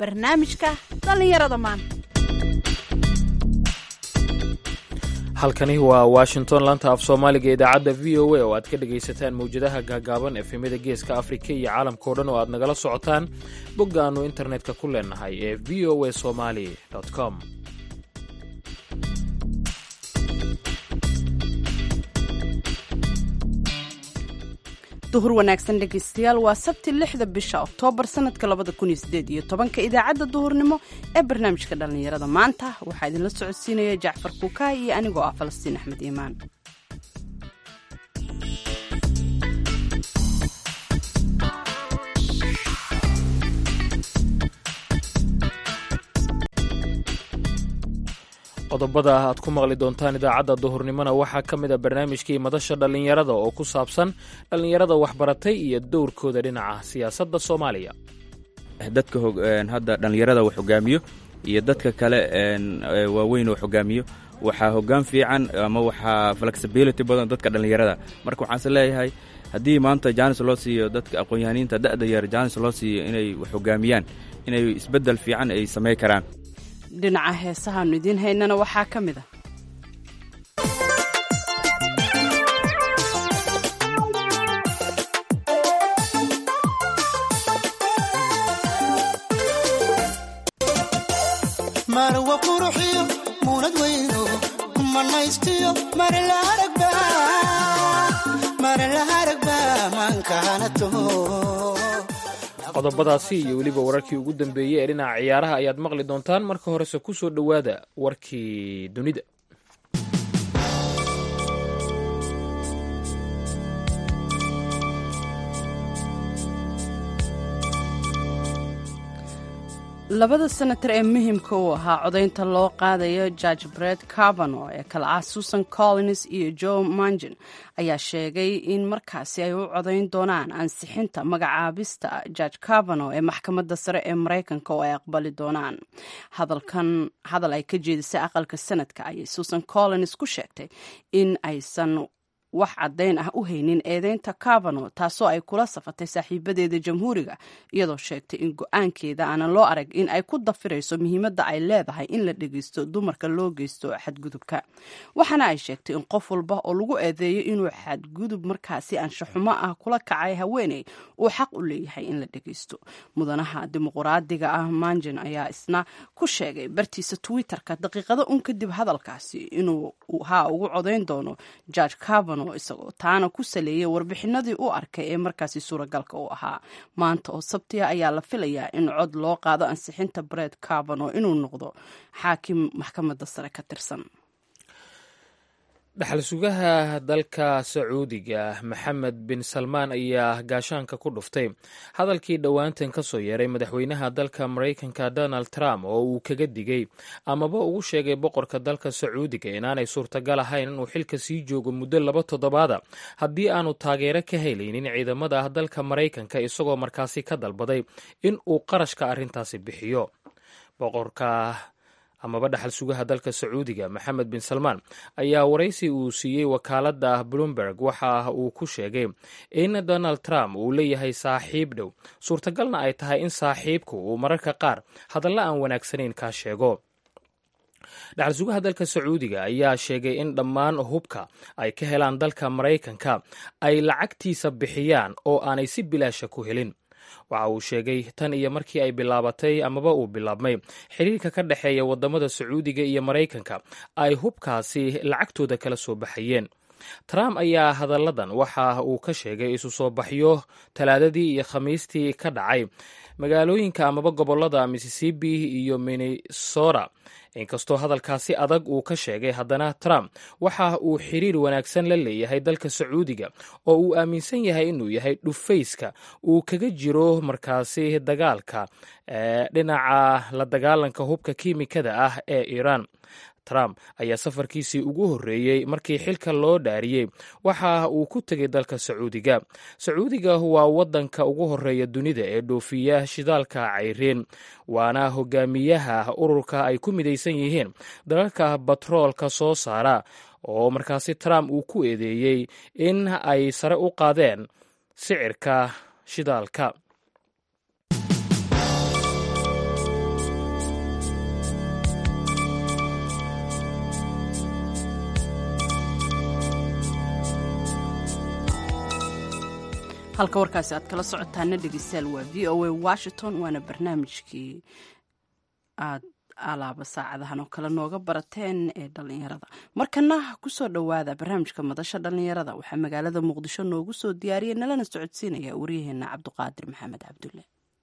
barnaamijka dhallinyarada maanta halkani waa washington laanta af soomaaliga idaacadda v o a oo aad ka dhegaysataan mawjadaha gaagaaban efemyada geeska afrika iyo caalamkao dhan oo aad nagala socotaan bogga aannu internetka ku leenahay ee v o a somali com duhur wanaagsan dhegaystayaal waa sabti lixda bisha oktoobar sanadka labada kun iyo sideed iyo tobanka idaacadda duhurnimo ee barnaamijka dhallinyarada maanta waxaa idinla socodsiinaya jacfar kuukaay iyo anigoo ah falastiin axmed iimaan qodobada aad ku maqli doontaan idaacadda duhurnimona waxaa ka mid a barnaamijkii madasha dhallinyarada oo ku saabsan dhallinyarada waxbaratay iyo dowrkooda dhinaca siyaasadda soomaaliya dadka hadda dhallinyarada wax hogaamiyo iyo dadka kale waaweyn oo hogaamiyo waxaa hogaan fiican ama waxaa flexibility badan dadka dhallinyarada marka waxaanse leeyahay haddii maanta jaanis loo siiyo dadka aqoon-yahaniinta da'da yar jaanis loo siiyo inay wax hogaamiyaan inay isbeddel fiican ay samayn karaan dhinaca heesahaannu idiin haynana waxaa ka mid a marwa quruxiyo muunad weyno manaystiyo marlaharagba maankaanato qodobadaasi iyo weliba wararkii ugu dambeeyey ee dhinaca ciyaaraha ayaad maqli doontaan marka horese ku soo dhowaada warkii dunida labada senatar ee muhiimka u ahaa codaynta loo qaadayo george bred carbano ee kala ah susan collins iyo joe mangin ayaa sheegay in markaasi ay u codayn doonaan ansixinta magacaabista george carbano ee maxkamadda sare ee maraykanka oo ay aqbali doonaan hadalkan hadal ay ka jeedisay aqalka sanadka ayay susan collins ku sheegtay in aysan wax caddayn ah u haynin eedeynta carbano taasoo ay kula safatay saaxiibadeeda jamhuuriga iyadoo sheegtay in go-aankeeda aanan loo arag in ay ku dafirayso muhiimadda ay leedahay in la dhegeysto dumarka loo geysto xadgudubka waxaana ay sheegtay in qof walba oo lagu eedeeyo inuu xadgudub markaasi anshaxumo ah kula kacay haweeney uu xaq u leeyahay in la dhegeysto mudanaha dimuquraadiga ah manjin ayaa isna ku sheegay bartiisa twitter-ka daqiiqado un kadib hadalkaasi inuu haa ugu codayn doono george carbano isagoo taana ku saleeyay warbixinadii u arkay ee markaasi suuragalka u ahaa maanta oo sabtiya ayaa la filayaa in cod loo qaado ansixinta bred carbano inuu noqdo xaakim maxkamadda sare ka tirsan dhaxal sugaha dalka sacuudiga maxamed bin salmaan ayaa gaashaanka ku dhuftay hadalkii dhowaantan ka soo yeeray madaxweynaha dalka maraykanka donald trump oo uu kaga digay amaba ugu sheegay boqorka dalka sacuudiga inaanay suurtagal ahayn inuu xilka sii joogo muddo laba toddobaada haddii aanu taageero ka helaynin ciidamada ah dalka maraykanka isagoo markaasi ka dalbaday in uu qarashka arrintaasi bixiyo boqorka amaba dhaxal sugaha dalka sacuudiga maxamed bin salmaan ayaa waraysi uu siiyey wakaaladda bloomberg waxa uu ku sheegay in donald trump uu leeyahay saaxiib dhow suurtagalna ay tahay in saaxiibku uu mararka qaar hadalla aan wanaagsanayn kaa sheego dhaxal sugaha dalka sacuudiga ayaa sheegay in dhammaan hubka ay ka helaan dalka maraykanka ay lacagtiisa bixiyaan oo aanay si bilaasha ku helin waxa uu sheegay tan iyo markii ay bilaabatay amaba uu bilaabmay xiriirka ka dhexeeya wadamada sacuudiga iyo maraykanka ay hubkaasi lacagtooda kala soo baxayeen trump ayaa hadalladan waxa uu ka sheegay isu soo baxyo talaadadii iyo khamiistii ka dhacay magaalooyinka amaba gobolada mississippi iyo minnesota inkastoo hadalkaasi adag uu ka sheegay haddana trump waxa uu xiriir wanaagsan la leeyahay dalka sacuudiga oo uu aaminsan yahay inuu yahay dhufayska uu kaga jiro markaasi dagaalka dhinaca la dagaalanka hubka kiimikada ah ee iiraan trump ayaa safarkiisii ugu horreeyey markii xilka loo dhaariyey waxa uu ku tegay dalka sacuudiga sacuudiga waa waddanka ugu horreeya dunida ee dhoofiya shidaalka cayriin waana hogaamiyaha ururka ay ku midaysan yihiin dalalka batroolka soo saara oo markaasi trump uu ku eedeeyey in ay sare u qaadeen sicirka shidaalka halka warkaasi aad kala socotaana dhegeystayaal waa v o a washington waana barnaamijkii aad alaaba saacadahan oo kale nooga barateen ee dhallinyarada markana kusoo dhowaada barnaamijka madasha dhallinyarada waxaa magaalada muqdisho noogu soo diyaariyay nalana socodsiinaya waryaheena cabduqaadir maxamed cabdulle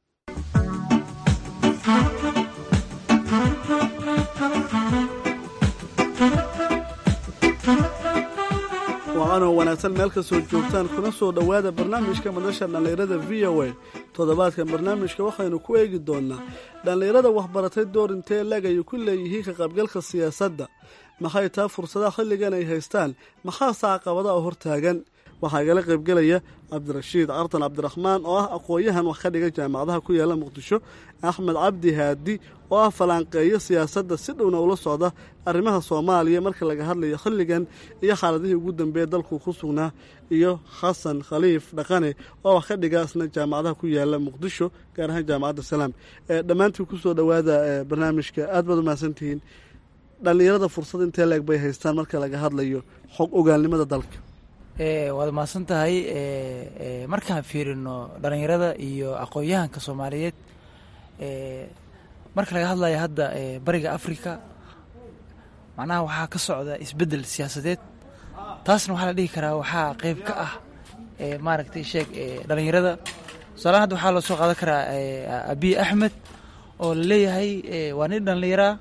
wacanoo wanaagsan meel kastoo joogtaan kuna soo dhowaada barnaamijka madasha dhallinyarada v o a toddobaadkan barnaamijka waxaynu ku eegi doonnaa dhallinyarada waxbaratay door intee leg ay ku leeyihiin ka qaybgalka siyaasadda maxay taa fursadaha xilligan ay haystaan maxaase caqabada oo hortaagan waxaa igala qaybgelaya cabdirashiid cartan cabdiraxmaan oo ah aqoon-yahan wax ka dhiga jaamacadaha ku yaala muqdisho axmed cabdi haadi oo ah falanqeeyo siyaasadda si dhowna ula socda arrimaha soomaaliya marka laga hadlayo xilligan iyo xaaladihii ugu dambeeya dalku ku sugnaa iyo xasan khaliif dhaqane oo wax ka dhiga isna jaamacadaha ku yaala muqdisho gaar ahaan jaamacadda salaam dhammaantiin kusoo dhowaada barnaamijka aad baad u mahadsantihiin dhallinyarada fursad intee leeg bay haystaan marka laga hadlayo xog ogaalnimada dalka waad mahadsan tahay markaan fiirino dhallinyarada iyo aqoon-yahanka soomaaliyeed marka laga hadlayo hadda bariga africa macnaha waxaa ka socda isbeddel siyaasadeed taasna waxaa la dhihi karaa waxaa qeyb ka ah maaragtay sheeg dhallinyarada tusaalahan hadda waxaa loo soo qaadan karaa abiy axmed oo la leeyahay waa nin dhallinyaraa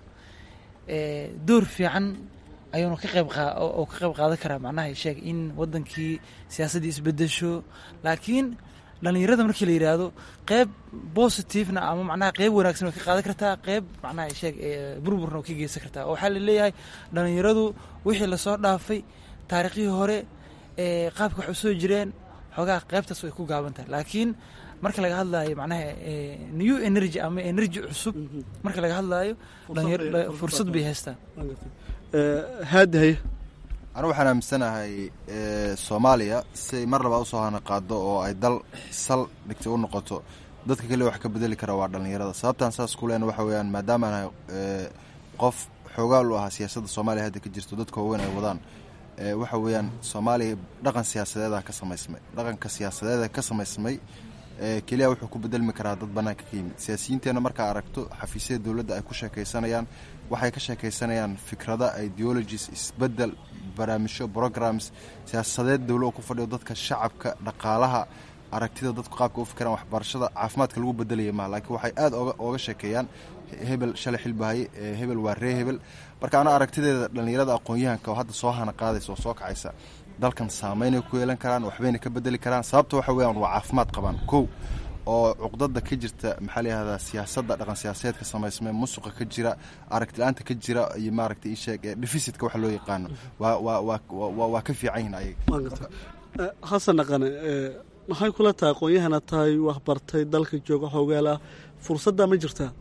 door fiican ayuuna ka qayb oo ka qayb qaadan karaa macnaha sheeg in wadankii siyaasaddii isbedesho laakiin dhallinyarada markii la yidhaahdo qeyb positivena ama macnaha qeyb wanaagsan way ka qaadan kartaa qeyb macnaha sheeg burburna way ka geysan kartaa oo waxaa la leeyahay dhallinyaradu wixii lasoo dhaafay taariikhdii hore qaabka wax usoo jireen xoogaa qeybtaas way ku gaaban tahay laakiin marka laga hadlaayo macnaha new energy ama energy cusub marka laga hadlaayo fursad bay haystaan haadihaye anu waxaan aaminsanahay soomaaliya siay mar labaa usoo hana qaado oo ay dal sal dhigtay u noqoto dadka kaliya wax ka bedeli kara waa dhallinyarada sababtaan saas ku leen waxa weyaan maadaama nahay qof xoogaal u ahaa siyaasadda soomaaliya hadda ka jirto dadka waaweyn ay wadaan waxa weeyaan soomaaliya dhaqan siyaasadeeda ka samaysmay dhaqanka siyaasadeeda ka samaysmay keliya wuxuu ku bedelmi karaa dad banaanka ka yimid siyaasiyiinteenna markaa aragto xafiisyada dowladda ay ku sheekaysanayaan waxay ka sheekaysanayaan fikrada ideologies isbedel barnaamijyo programs siyaasadeed dowla oo ku fadhiyo dadka shacabka dhaqaalaha aragtida dadku qaabka u fikiraan waxbarashada caafimaadka lagu bedelaya maha laakiin waxay aada ooga sheekeeyaan hebel shalay xilbahay hebel waa ree hebel marka ana aragtideeda dhallinyarada aqoon-yahanka oo hadda soo hana qaadaysa oo soo kacaysa dalkan saameynay ku yeelan karaan waxbayna ka bedeli karaan sababta waxa weyaan waa caafimaad qabaan kow oo cuqdada ka jirta maxaa layihahdaa siyaasadda dhaqan siyaasadeedka samaysmay musuqa ka jira aragtila-aanta ka jira iyo maaragtay isheeg deficitka waxa loo yaqaano waa waa waa waa ka fiican yihin ayaga xasan dhaqane maxay kula tahay aqoon-yahana tahay waxbartay dalka jooga xoogaal ah fursadda ma jirtaa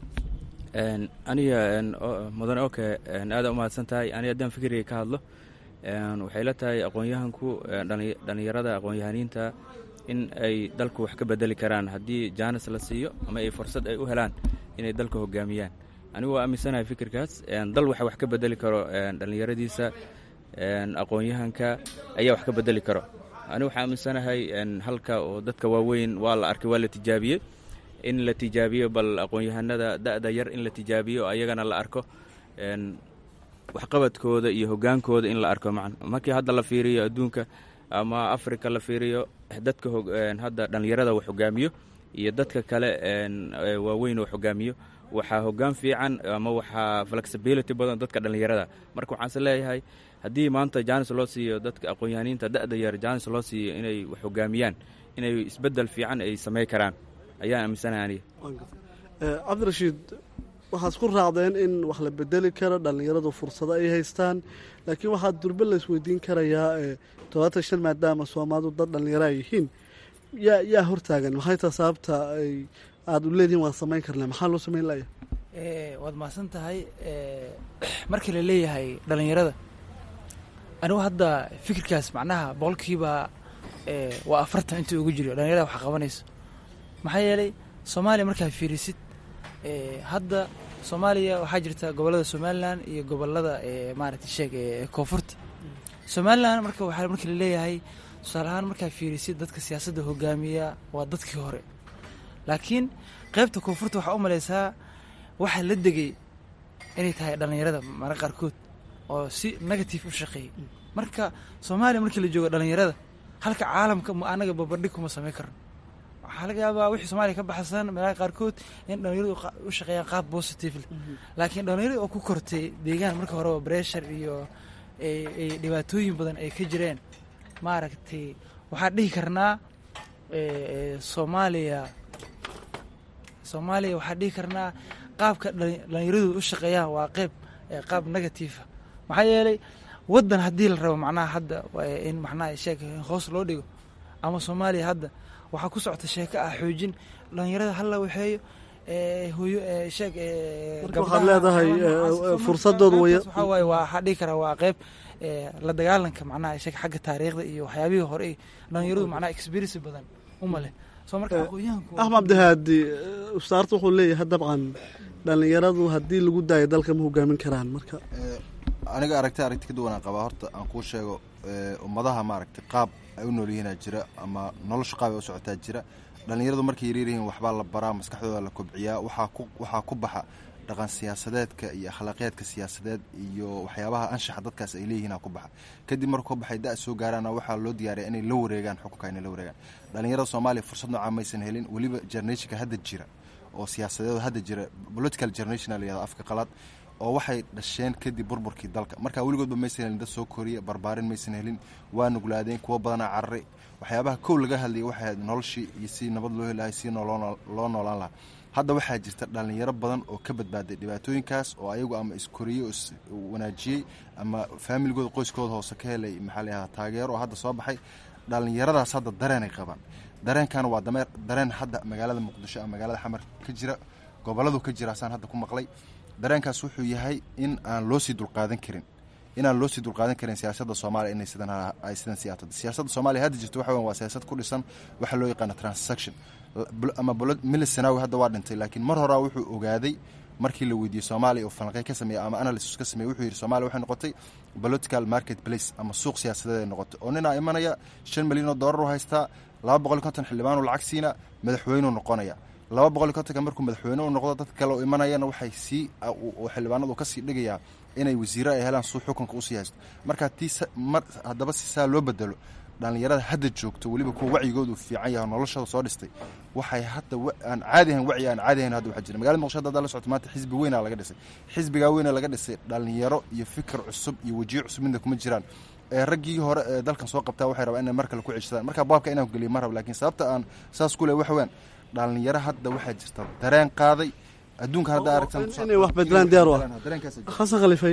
aniga mudane oke aada umahadsan tahay aniga haddaan fikriga ka hadlo waxay la tahay aqoon-yahanku dhallinyarada aqoon-yahaniinta in ay dalku wax ka bedeli karaan haddii jaanis la siiyo ama ay fursad ay u helaan inay dalka hogaamiyaan anigu waa aaminsanahay fikirkaas dal waxa wax ka bedeli karo dhallinyaradiisa aqoon-yahanka ayaa wax ka bedeli karo anigu waxaa aaminsanahay halka oo dadka waaweyn waa la arkay waa la tijaabiyey in la tijaabiyo bal aqoon-yahanada da-da yar in la tijaabiyo ayagana la arko waxqabadkooda iyo hogaankooda in la arko man markii hadda la fiiriyo adduunka ama africa la fiiriyo dadka hadda dhallinyarada wax hogaamiyo iyo dadka kale waaweyn oo hogaamiyo waxaa hogaan fiican ama waxaa flexibility badan dadka dhallinyarada marka waxaanse leeyahay haddii maanta jaanis loo siiyo dadka aqoon-yahaniinta da-da yar jaanis loo siiyo inay wax hogaamiyaan inay isbedel fiican ay samey karaan ayaan aaminsanahay aniga cabdirashiid waxaad ku raacdeen in wax la bedeli karo dhallinyaradu fursado ay haystaan laakiin waxaa durbe la isweydiin karayaa todobaatan shan maadaama soomaalidu dad dhallinyaro ay yihiin yaa yaa hortaagan maxay taa sababta ay aada u leedihin waan samayn karnaa maxaa loo samayn laya waad mahadsan tahay markii la leeyahay dhallinyarada anigu hadda fikirkaas macnaha boqolkiiba waa afartan intii ugu jiro dhallinyarada wax qabanayso maxaa yeelay soomaaliya markaa fiirisid hadda soomaaliya waxaa jirta gobollada somalilan iyo gobollada maaragtay sheeg koonfurta somalilan marka waxaa markii la leeyahay tusaale ahaan markaa fiirisid dadka siyaasadda hogaamiya waa dadkii hore laakiin qaybta koonfurta waxaa u malaysaa waxaa la degay inay tahay dhallinyarada mara qaarkood oo si negative u shaqeeyay marka soomaaliya markii la joogo dhallinyarada halka caalamka ma anaga babardhig kuma samayn karno waxaa laga yaabaa wixii soomaaliya ka baxsan meelaha qaarkood in dhallinyaradu qa- u shaqeeyaan qaab positively laakiin dhallinyarada oo ku kortay deegaan marka horeba pressure iyo ay ay dhibaatooyin badan ay ka jireen maaragtay waxaan dhihi karnaa eh, eh, soomaaliya soomaaliya waxaan dhihi karnaa qaabka dhali- dhallinyaradu u shaqeeyaan waa qeyb eh, qaab negatiifa maxaa yeelay waddan haddii la rabo macnaha hadda waa in macnaha sheeg hoos loo dhigo ama soomaaliya hadda waxaa ku socota sheeko ah xoojin dhallinyarada hala waxeeyo eh, hooyo eh, sheeg eh, Marka gabdhaha waxaad leedahay, ama eh, noocaas. eh, So, fursadoodu marka way- qaybtaas waxaa waaye waa waxaa dhihi karaa waa qeyb eh, la dagaalanka macnaha sheeg xagga taariikhda iyo waxyaabihii hore ay dhallinyaradu macnaha experience badan uma leh soo marka Eh, aqoonyahanku axmed cabdihaadi eh, ustaarta wuxuu leeyahay dabcan dhallinyaradu haddii lagu daayo dalka ma hogaamin karaan marka Eh, aniga aragti aragti ka duwanaan qabaa horta aan kuu sheego eh, ummadaha maaragtay qaab ay u nool yihiinaa jira ama nolosha qaab ay u socotaa jira dhallinyaradu markay yaryar yihiin waxbaa la baraa maskaxdooda la kobciyaa waxaa ku waxaa ku baxa dhaqan siyaasadeedka iyo akhlaaqiyaadka siyaasadeed iyo waxyaabaha anshaxa dadkaas ay leeyihiin aa ku baxa kadib markuu ka baxay da soo gaaraana waxaa loo diyaariya inay la wareegaan xukunka inay la wareegaan dhallinyarada soomaaliya fursad noocaa maysan helin weliba generationka hadda jira oo siyaasadeed hadda jira political generation aa la yihahda afka qalaad oo waxay dhasheen kadib burburkii dalka marka weligoodba maysan helin dad soo koriya barbaarin maysan helin waa nuglaadeen kuwo badanaa cararay waxyaabaha kow laga hadlayay waxay ahayd noloshii iyo si nabad loo helahay si noloo- loo noolaan lahaa hadda waxaa jirta dhallinyaro badan oo ka badbaaday dhibaatooyinkaas oo ayagu ama iskoriyey oo is wanaajiyey ama faamiligooda qoyskooda hoose ka helay maxaa la yihahda taageero oo hadda soo baxay dhallinyaradaas hadda dareenay qabaan dareenkan waa dameer dareen hadda magaalada muqdisho ama magaalada xamar ka jira goboladu ka jira asaan hadda ku maqlay dareenkaas wuxuu yahay in aan loo sii dulqaadan karin inaan loo sii dulqaadan karin siyaasadda soomaaliya inay sidan ha- ay sidan sii ahato siyaasadda soomaaliya hadda jirto waxa weyan waa siyaasad ku dhisan waxa loo yaqaano transaction Bul- ama milis sanawi hadda waa dhintay laakiin mar horaa wuxuu ogaaday markii la weydiiyey soomaaliya oo falanqey ka sameeyey ama analysis ka sameeyey wuxuu yidhi soomaaliya waxay noqotay political market place ama suuq siyaasadeed ay noqotay oo ninaa imanaya shan milyan oo doolar u haystaa laba boqol iyo konton xildhibaan u lacag siina madaxweyneu noqonaya laba boqol iyo kontonka markuu madaxweyne u noqdo dadka kale oo imanayana waxay sii oo xildhibaanadu kasii dhigayaa inay wasiiro ay helaan suu xukunka usii haysto marka tii sa- mar haddaba si saa loo bedelo dhallinyarada hadda joogto weliba kuwa wacyigoodu fiican yahay oo noloshooda soo dhistay waxay hadda wa- aan caadi ahayn wacyi aan caadi ahayn hadda waxaa jira magaalada muqdisho hadda la socoto maanta xisbi weynaa laga dhisay xisbigaa weyna laga dhisay dhallinyaro iyo fikir cusub iyo wajiyo cusub midna kuma jiraan ee raggii hore ee dalkan soo qabtaa waxay rabaan inay mar kale ku ceshadaan marka baabka inaan geliyo ma rabo laakiin sababta aan saas ku leh waxa weyan dhallinyaro hadda waxaa jirta dareen qaaday adduunka hadda aragtan inay wax bedelaan diyaar u ah dareenkaas xasan khaliifay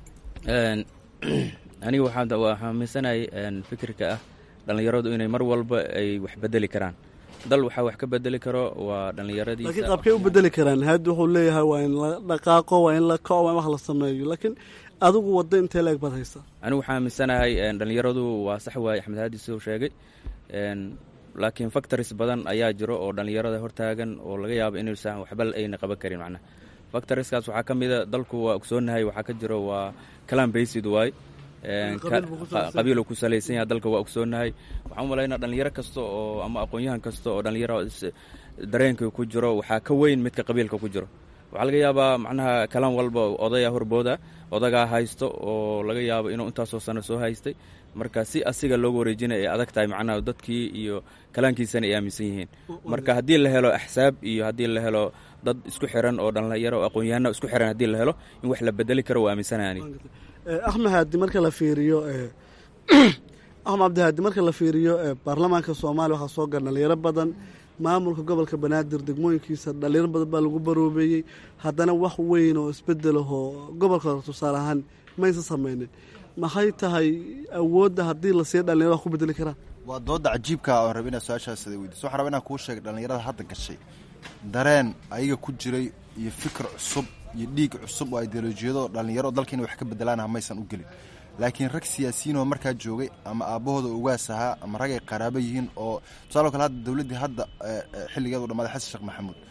Een, aniga waxaa waa xaaminsanahay een, fikirka ah dhallinyaradu inay mar walba ay wax bedeli karaan dal waxaa wax ka bedeli karo waa dhallinyaradiisa laakiin qaabkay u bedeli karaan haadi wuxuu leeyahay waa in la dhaqaaqo waa in la kaco waa in wax la sameeyo laakiin adigu waddo intee leeg baad haysaa anigu waxaa aaminsanahay een, dhallinyaradu waa sax waaye axmed haadi siduu sheegay een, laakiin factories badan ayaa jiro oo dhallinyarada hortaagan oo laga yaabo inuusan waxba ayna qaban karin macnaha factorieskaas waxaa ka mida dalku waa ogsoonahay waxaa ka jiro waa clan based waay Een, ka- Qabiil buu ku salaysan qa- qabiil uu ku salaysan yahay dalka waa ogsoonahay waxaan u malaynaa dhallinyaro kasta oo ama aqoon-yahan kasta oo dhallinyaro is- dareenka ku jiro waxaa ka weyn midka qabiilka ku jiro waxaa laga yaabaa macnaha kalan walba odaya horbooda odagaa haysto oo laga yaabo inuu intaasoo sano soo haystay marka si asiga loogu wareejinaya ay adag tahay macnaha dadkii iyo kalaankiisana ay aaminsan yihiin marka haddii la helo axsaab iyo haddii la helo dad isku xiran oo dhallinyaro oo aqoon-yahano isku xiran haddii la helo in wax la bedeli karo waa aaminsanaya aniga Eh, axmed haadi marka la fiiriyo eh, axmed cabdihaadi marka la fiiriyo eh, baarlamaanka soomaaliya waxaa soo gala dhalinyaro badan maamulka gobolka banaadir degmooyinkiisa dhalinyaro badan baa lagu baroobeeyey haddana wax weyn oo isbedelahoo gobolka hore tusaale ahaan maysa sameynin maxay tahay awoodda haddii la siiyo dhalinyaro wax ku bedeli karaan waa dooda cajiibka oo raba inaad su-aashaas weydiiso waxaan raba inaan kuu sheega dhallinyarada hadda gashay dareen ayaga ku jiray iyo fikir cusub iyo dhiig cusub oo ideolojiyado dhallinyaro dalka inay wax ka bedelaana maysan u gelin laakiin rag siyaasiyiin oo markaa joogay ama aabbahooda ugaas ahaa ama rag ay qaraabo yihiin oo tusaale kale hadda dowladdii hadda eh, eh, xilligeedu dhamaaday xasan sheekh maxamuud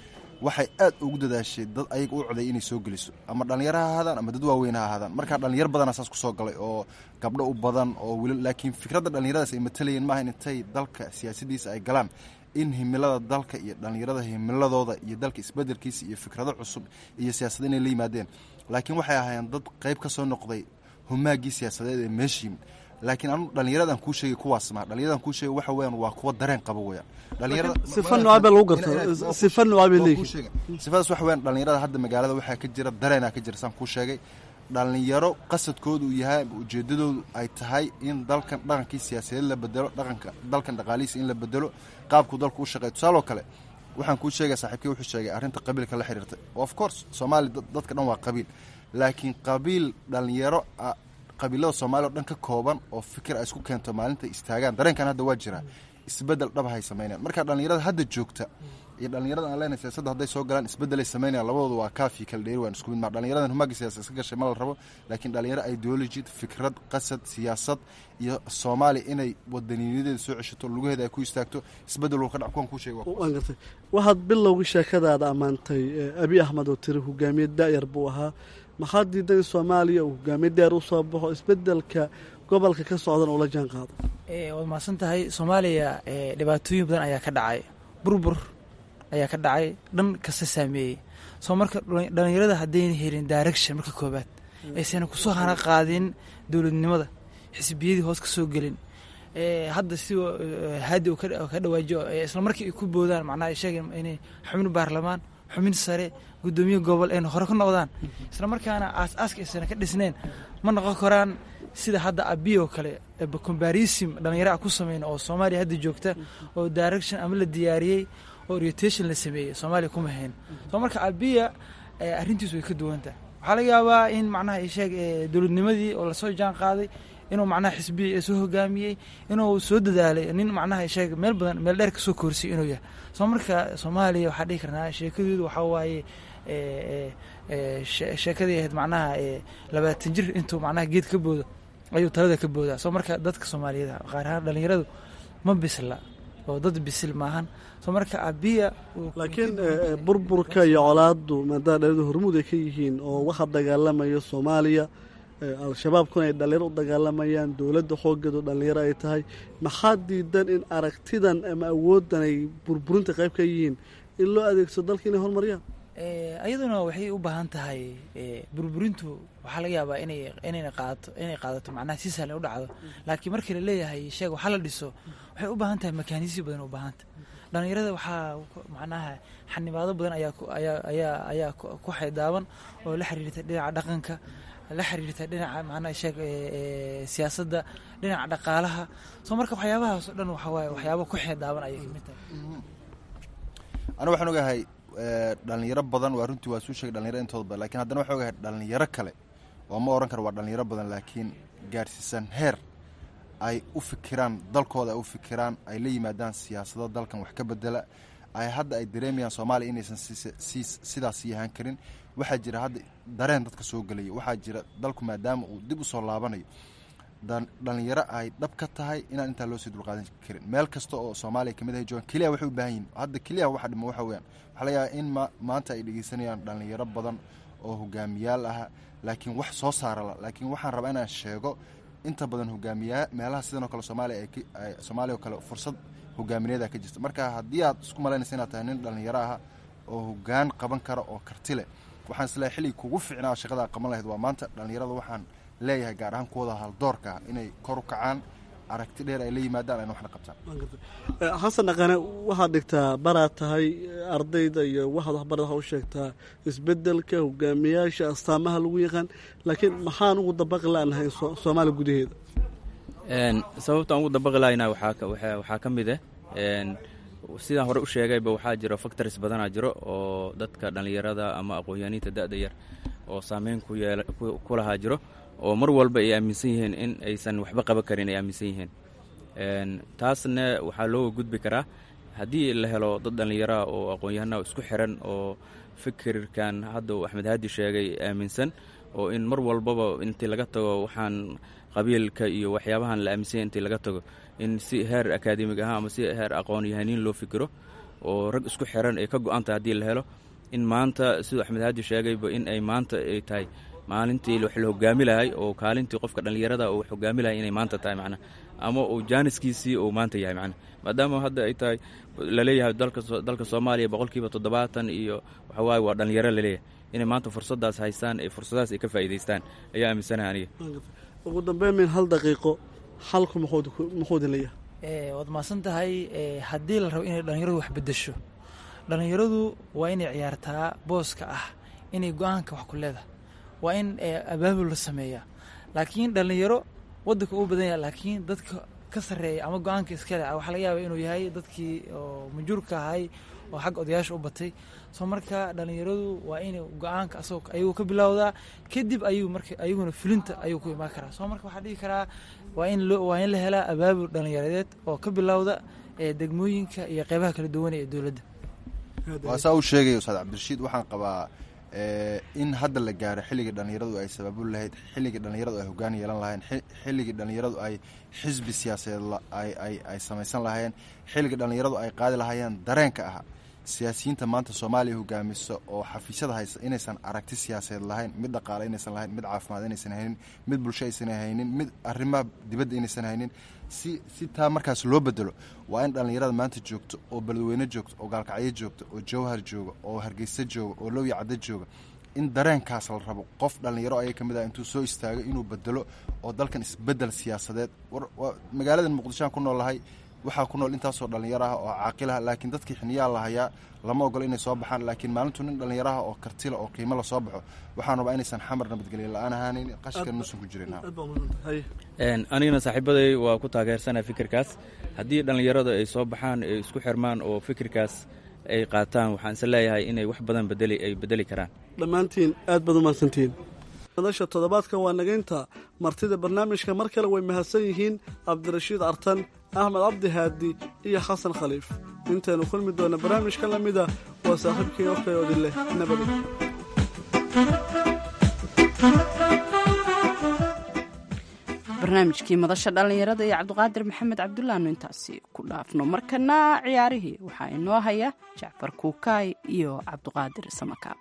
waxay aad ugu dadaashay dad ayaga u coday inay soo geliso ama dhallinyaro ha ahaadaan ama dad waaweyn ha ahaadaan markaa dhallinyaro badana saas kusoo galay oo gabdho u badan oo weli laakiin fikradda dhallinyaradaas ay matalayeen maaha intay dalka siyaasadiisa ay galaan in himilada dalka iyo dhallinyarada himiladooda iyo dalka isbedelkiisa iyo fikrado cusub iyo siyaasada inay la yimaadeen laakiin waxay ahaayeen dad qayb ka soo noqday humaagii siyaasadeed ee meesha yimid laakiin anu dhallinyaradan kuu sheegay kuwaas maa dhallinyaradan kuu sheegay waxa weeyaan waa kuwa dareen qaba weeyaan dhalinyarada sifa noocaa baa lagu gartaa sifa noocaa bay leeyihiin sifadaas waxa weeyaan dhallinyarada hadda magaalada waxaa ka jira dareenaa ka jira saan kuu sheegay dhallinyaro qasadkoodu uu yahay ujeedadoodu ay tahay in dalkan dhaqankii siyaasadeed la bedelo dhaqanka dalkan dhaqaalihiisa in la bedelo qaabkuu dalku u shaqeeyo tusaaloo kale waxaan kuu sheegaya saaxiibkii wuxuu sheegay arrinta qabiilka la xiriirtay of course soomaali dadka dhan waa qabiil laakiin qabiil dhallinyaro qabiilada soomaaliya o dhan ka kooban oo fikir ay isku keento maalinta istaagaan dareenkan hadda waa jiraa isbedel dhab hay sameynayaan marka dhallinyarada hadda joogta iyo dhallinyarada aan leenahay siyaasadda hadday soo galaan isbedelay sameynayaan labadooda waa kaafi kala dheeri waan isku mid maa dhallinyaradan humaagga siyaasad iska gashay ma la rabo laakiin dhallinyaro ideology fikrad qasad siyaasad iyo soomaaliya inay wadaniyadeeda soo ceshato lugaheeda ay ku istaagto isbedel ka dhac kuwan kuu sheegay waan gartay waxaad bilowgii sheekadaada ammaantay abi axmed oo tiri hogaamiye daayar buu ahaa maxaa diidan in soomaaliya uu hogaamiye daayar u soo baxo isbedelka gobolka ka socdan ula jaan qaado waad mahadsan tahay soomaaliya dhibaatooyin badan ayaa ka dhacay burbur ayaa ka dhacay dhan kasta saameeyey soo marka dhallinyarada haddayna helin direction marka koobaad aysan kusoo hana qaadin dowladnimada xisbiyadii hoos ka soo gelin hadda si haadi u ka dhawaajiyo isla markii ay ku boodaan macnaha ay sheegeen inay xubin baarlamaan xubin sare guddoomiye gobol ayna hore ka noqdaan isla markaana aas-aaska aysan ka dhisneen ma noqon karaan sida hadda abi oo kale combarism dhallinyara ku sameyn oo soomaaliya hadda joogta oo direction ama la diyaariyey oo orientation la sameeyey soomaaliya kuma hayn soo marka abiya arrintiisu way ka duwantaha waxaa laga yaabaa in macnaha isheeg dowladnimadii oo lasoo jaan qaaday inuu macnaha xisbiya soo hogaamiyey inuu soo dadaalay nin macnaha isheeg meel badan meel dheer kasoo koorsiyay inuu yahay soo marka soomaaliya waxaa dhihi karnaa sheekadeedu waxaa waaye sheekadii ahayd macnaha labaatan jir intuu macnaha geed ka boodo ayuu talada ka boodaa soo marka dadka soomaaliyeed qaar ahaan dhallinyaradu ma bisla oo dad bisil maahan soo marka abiya laakiin burburka iyo colaadu maadaama dhallinyaradu hormuud ay ka yihiin oo waxa dagaalamaya soomaaliya al-shabaabkuna ay dhallinyaro u dagaalamayaan dowladda xoogeedu dhallinyaro ay tahay maxaa diidan in aragtidan ama awooddan ay burburinta qayb ka yihiin in loo adeegsado dalka inay horumariyaan iyaduna waxay u baahan tahay burburintu waxaa laga yaabaa inay inayna qaadato inay qaadato macnaha si sahlan u dhacdo laakiin markii la leeyahay sheeg waxaa la dhiso waxay u baahan tahay makanisyo badan u baahanta dhallinyarada waxaa macnaha xanibaado badan ayaa ayaa ayaa ayaa ku xaydaaban oo la xiriirta dhinaca dhaqanka la xiriirta dhinaca macnaha sheeg siyaasadda dhinaca dhaqaalaha soo marka waxyaabahaas oo dhan waxaa waaye waxyaaba ku xeedaaban ayay kamid tahay aniga waxaan ogahay dhalinyaro badan waa runtii waa suu sheegay dhalinyaro intooda badan lakin haddana waxaa ogahay dhalinyaro kale oo ma oran karo waa dhalinyaro badan laakiin gaarsiisan heer ay u fikiraan dalkooda ay u fikiraan ay la yimaadaan siyaasado dalkan wax ka bedela ay hadda ay dareemayaan soomaaliya inaysan sidaas sii ahaan karin waxaa jira hadda dareen dadka soo gelaya waxaa jira dalku maadaama uu dib u soo laabanayo dhalinyaro ay dhab ka tahay inaan intaa loo sii dulqaadan karin meel kasta oo soomaaliya kamid ahay joogan keliya waxay u baahan yihin hadda keliya waxa dhima waxa weyaan waxaa laga yaaba in ma maanta ay dhegeysanayaan dhalinyaro badan oo hogaamiyaal ah laakiin wax soo saarala laakiin waxaan rabaa inaan sheego inta badan hogaamiyaa meelaha sidan oo kale soomaaliya ay soomaaliya oo kale fursad hogaamineeda ka jirta marka haddii aad isku malaynaysa inaad tahay nin dhalinyaro ah oo hogaan qaban kara oo karti leh waxaan isleehay xillig kugu fiicnaa shaqadaa qaban lahayd waa maanta dhalinyarada waxaan leeyahay gaar ahaan kuwada haldoorka ah inay kor u kacaan aragti dheer ay la yimaadaan ayna waxna qabtaan xasan dhaqane waxaad dhigtaa baraad tahay ardayda iyo waxaad waxbarad waxa u sheegtaa isbedelka hogaamiyaasha astaamaha lagu yaqaan laakiin maxaan ugu dabaqi lanahay soomaaliya gudaheeda sababtaan ugu dabaqi lahayna waxaa ka mid ah sidaan hore u sheegayba waxaa jiro factories badanaa jiro oo dadka dhallinyarada ama aqoon-yaaniinta da-da yar oo saameyn ku lahaa jiro oo mar walba ay aaminsan yihiin in aysan waxba qaban karin ay aaminsan yihiin taasna waxaa looga gudbi karaa haddii la helo dad dhallinyaraha oo aqoon-yahana isku xiran oo fikirkan hadda uu axmed haadi sheegay aaminsan oo in mar walbaba intii laga tago waxaan qabiilka iyo waxyaabahan la aaminsanya intii laga tago in si heer akaademig ahaan ama si heer aqoon-yahaniin loo fikiro oo rag isku xiran ay ka go-an tahay haddii la helo in maanta siduu axmed haaji sheegayba in ay maanta ay tahay maalintii wax la hogaami lahay oo kaalintii qofka dhallinyarada oo wax hogaami lahay inay maanta tahay macnaha ama uu jaaniskiisii uu maanta yahay macnaha maadaama hadda ay tahay laleeyahay dalka dalka soomaaliya boqolkiiba toddobaatan iyo waxawaaye waa dhallinyaro laleeyahay inay maanta fursaddaas haystaan ee fursadahaas ay ka faa'iidaystaan ayaa aaminsanaha aniga ugu dambeyn min hal daqiiqo xalku muxuu idin leeyahay waad mahadsan tahay haddii la rabo inay dhallinyaradu wax bedesho dhallinyaradu waa inay ciyaartaa booska ah inay go-aanka wax ku leedahay waa in abaabul la sameeyaa laakiin dhallinyaro waddanka uu badan yahay laakiin dadka ka sarreeya ama go-aanka iskale waxaa laga yaaba inuu yahay dadkii oo majuurka ahay oo xagga odayaasha u batay soo marka dhallinyaradu waa in go-aanka asagoo ayuu ka bilowdaa kadib ayuu marka ayaguna fulinta ayuu ku imaan karaa soo marka waxaa dhihi karaa waa in loo waa in la helaa abaabul dhallinyaradeed oo ka bilowda ee degmooyinka iyo qeybaha kala duwan ee dowladda waa saa uu sheegaya ustaad cabdirashiid waxaan qabaa in hadda la gaaro xilligii dhallinyaradu ay sabaabul lahayd xilligii dhallinyaradu ay hogaan yeelan lahayn xilligii dhallinyaradu ay xisbi siyaasadeed ay samaysan lahaayeen xilligii dhallinyaradu ay qaadi lahaayeen dareenka ah siyaasiyiinta maanta soomaaliya hogaamisa oo xafiisyada haysa inaysan aragti siyaasadeed lahayn mid dhaqaale inaysan lahayn mid caafimaad inaysan haynin mid bulsho aysan haynin mid arrimaha dibadda inaysan haynin si si taa markaas loo bedelo waa in dhallinyarada maanta joogto oo beledweyne joogto oo gaalkacyo joogto oo jawhar jooga oo hargeysa jooga oo lowya caddo jooga in dareenkaas la rabo qof dhallinyaro ayay ka mid ah intuu soo istaago inuu bedelo oo dalkan isbedel siyaasadeed magaaladan muqdishoaan ku noolahay waxaa ku nool intaasoo dhallinyaro ah oo caaqilah laakiin dadkii xiniyaa la hayaa lama ogolo inay soo baxaan laakiin maalintuu nin dhallinyaraha oo kartila oo qiimo la soo baxo waxaan rabaa inaysan xamar nabadgelya la-aan ahaanan qashkan nuusan ku jirin anigana saaxiibaday waa ku taageersanaa fikirkaas haddii dhallinyarada ay soo baxaan ay isku xirmaan oo fikirkaas ay qaataan waxaan is leeyahay inay wax badan bedeli ay bedeli karaan dhammaantiin aad baad umahadsantihiin madasha toddobaadka waa nagaynta martida barnaamijka mar kale way mahadsan yihiin cabdirashiid cartan axmed cabdi haadi iyo xasan khaliif intaynu kulmi doona barnaamijka la mida waa saaxiibkii ofkay odin leh nabadi barnaamijkii madasha dhallinyarada iyo cabdiqaadir maxamed cabdulaanu intaasi ku dhaafno markana ciyaarihii waxaa inoo haya jacfar kuukaay iyo cabdiqaadir samakaab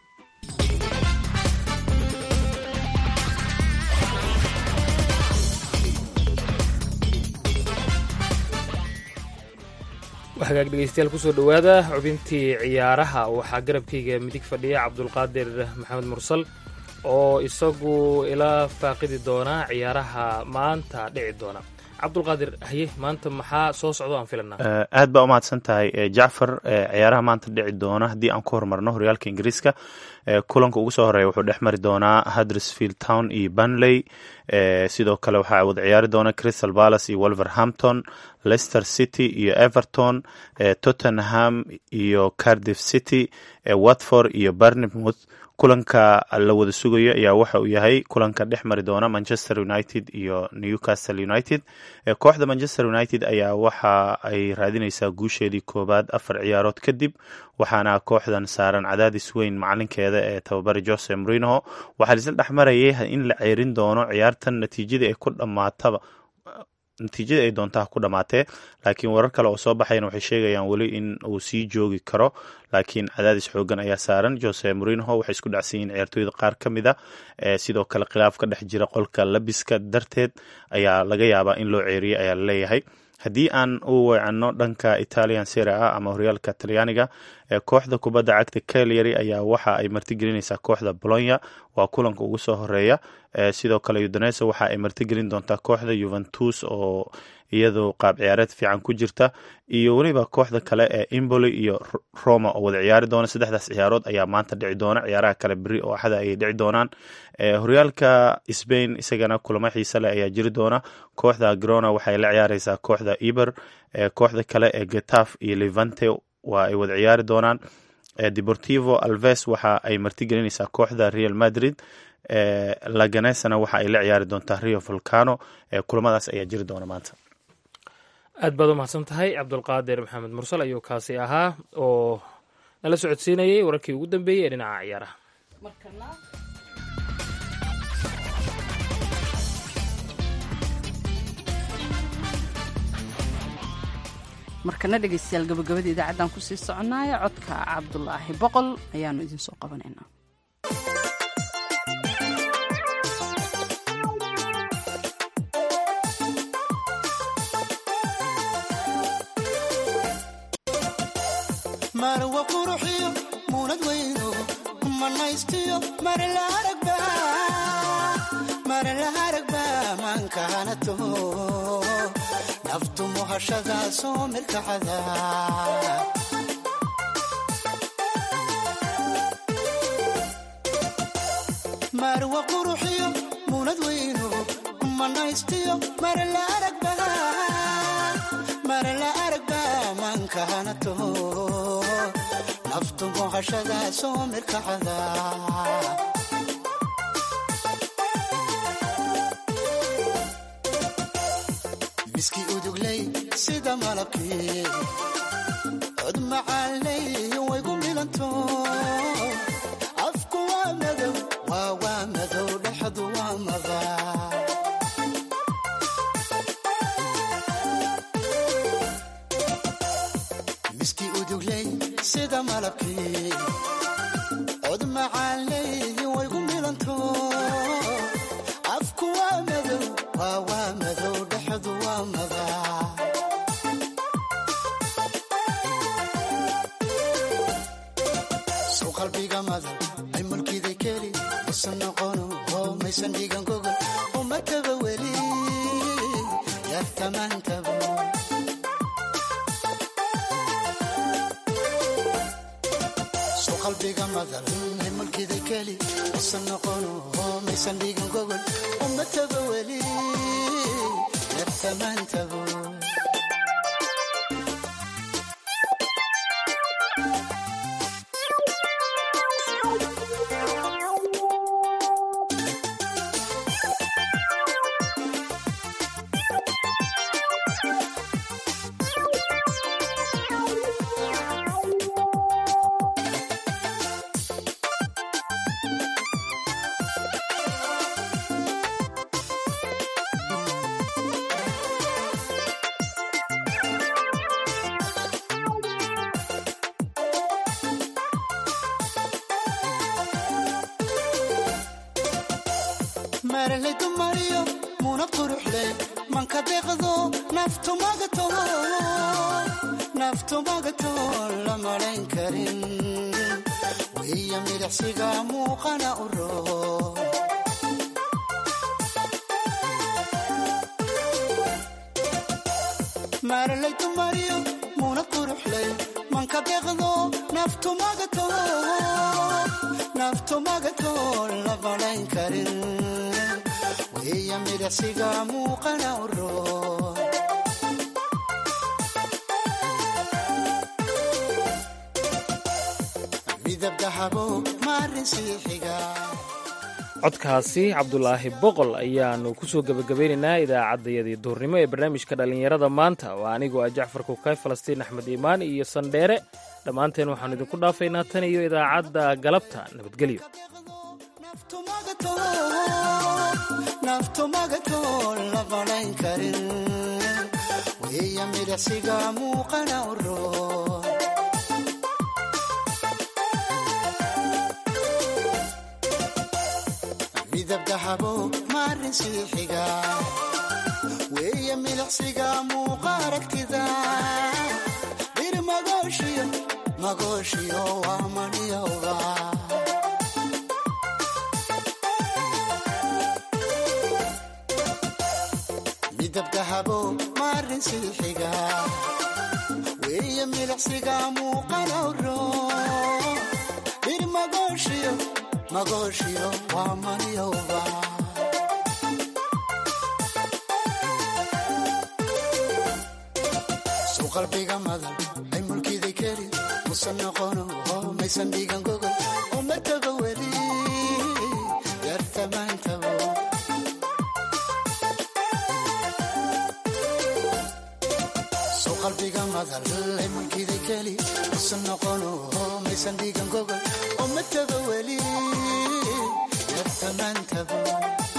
hagaag dhegeystayaal kusoo dhowaada xubintii ciyaaraha waxaa garabkayga midig fadhiya cabdulqaadir maxamed mursal oo isagu ila faaqidi doona ciyaaraha maanta dhici doona cabdulqaadir haye maanta maxaa soo socdo aan filanaa aad baa umahadsan tahay jacfar ciyaaraha maanta dhici doona haddii aan ku horumarno horyaalka ingiriiska kulanka ugu soo horeeya wuxuu dhex mari doonaa huddersfield town iyo bunley sidoo kale waxaa wada ciyaari doona crystal palace iyo wolverhampton leicester city iyo everton tottenham iyo cardiff city watford iyo barnemouth kulanka la wada sugayo ayaa waxa uu yahay kulanka dhex mari doona manchester united iyo newcastle united kooxda manchester united ayaa waxa ay raadineysaa guusheedii koobaad afar ciyaarood kadib waxaana kooxdan saaran cadaadis weyn macalinkeeda ee tababari jose morinoho waxaa laisla dhex marayay in la ceerin doono ciyaartan natiijadii ay ku dhammaataba natiijadii ay doontaha ku dhammaatee laakiin warar kale oo soo baxayna waxay sheegayaan weli in uu sii joogi karo laakiin cadaadis xoogan ayaa saaran jose morinoho waxay isku dhacsan yihiin ciyaartooyda qaar ka mid a sidoo kale khilaaf ka dhex jira qolka labiska darteed ayaa laga yaabaa in loo ceeriyay ayaa laleeyahay haddii aan u weecanno dhanka italian sera a ama horyaalka talyaaniga kooxda kubadda cagta calyary ayaa waxa ay martigelinaysaa kooxda bolonya waa kulanka ugu soo horeeya sidoo kale udonesa waxa ay martigelin doontaa kooxda yuventus oo iyadu qaab ciyaareed fiican ku jirta iyo weliba kooxda kale ee imboli iyo roma oo wada ciyaari doona saddexdaas ciyaarood ayaa maanta dhici doona ciyaaraha kale beri oo axada ayay dhici doonaan horyaalka sbain isagana kulamo xiise leh ayaa jiri doona kooxda grona waxay la ciyaareysaa kooxda eber kooxda kale ee getaf iyo levante waa ay wada ciyaari doonaan deportivo alves waxa ay martigelinaysaa kooxda real madrid laganesana waxa ay la ciyaari doontaa rio volcano kulamadaas ayaa jiri doona maanta aad baad u mahadsan tahay cabdulqaadir maxamed mursal ayuu kaasi ahaa oo nala socodsiinayay wararkii ugu dambeeyey ee dhinaca ciyaaraha markana dhegaystayaal gabagabada idaacaddaan kusii soconnaaya codka cabdulaahi boqol ayaanu idinsoo qabanaynaa marwa quruxiyo muunad weyno manaystiyo marla aragba marla aragba maankaanato naftu muhashada soo mirkacada marwa quruxiyo muunad weyno manaystiyo marla aragba marla aragba maankaanato naftu muhashada soo mirkacada miski udugley sida malabkii cod macaanley waygu milanto afku waa madow waa waa madow dhexdu waa mada miski udugley sida malabkii cod macaanley waygu milanto afku waa madow waa waa madow dhexdu waa mada sow qalbiga madan ay mulkiday keli masan noqono oo maysan dhigan gogol uma taba weli yartamaantabo sow qalbiga madan ay mulkiday keli masan noqono oo maysan dhigan gogol uma taba weli yartamaantabo maralay dumariyo muna quruxley manka deeqdo naftu magato naftu magato la malayn karin wiya midhacsiga muuqana u roo maralay dumariyo muna quruxley manka deeqdo naftu magato naftu magato la malayn karin wiya midhacsiga muuqana u roo midab dahabo maarin siixiga codkaasi cabdulaahi boqol ayaanu kusoo gebagabaynaynaa idaacaddayadii duurnimo ee barnaamijka dhallinyarada maanta waa anigoo ah jacfar kukay falastiin axmed iimaan iyo sandheere dhammaanteen waxaannu idinku dhaafaynaa tan iyo idaacadda galabta nabadgelyo naftu magato la malayn karin wiya midhacsiga muuqana u roo midab dahabo maarin siixiga wiya midhacsiga muuqa aragtida bir magooshiyo magooshiyo waa maniyowga midab dahabo maarin siixiga wiya midhacsiga muuqana u roo bir magooshiyo magooshiyo waa maniyowga sow qalbiga madan ay mulkiday keli musan noqono oo maysan dhigan gogol uma taba weli yartamaantabo sow qalbiga madan ay mulkiday keli musan noqono oo maysan dhigan gogol uma taba weli yartamaantabo